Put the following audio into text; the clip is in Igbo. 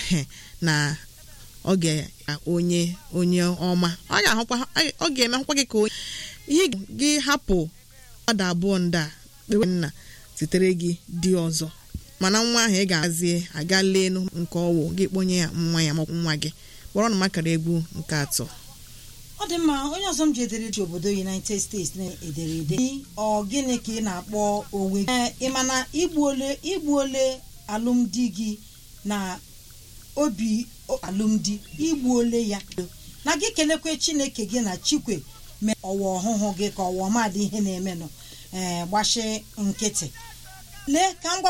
na ọ ga onye onye ọma ọ ga-ahụkwa ọ ga-emehụkwa gị ka onye ihe gị hapụ mmadụ abụọ ndị a kpewe nna zitere gị di ọzọ mana nwa ahụ ị ga-azie aga leenu nke ọwụ gị kponye ya nwa ya maọbụ nwa gị kpọrọ na makara egwu nke atọ ọ dị mma onye ọzọ m ji ederede obodo united states na-ederede ọ gịnị ka ị na-akpọ onwe gị ị ma na igbu ole igbu ole alụmdi gị na obi alụmdi igbu ole ya na gị kelekwe chineke gị na chikwe mee ọwa ọhụhụ gị ka ọwa ọmadị ihe na-emenụ ee gbachi nkịtị lee ka m gwa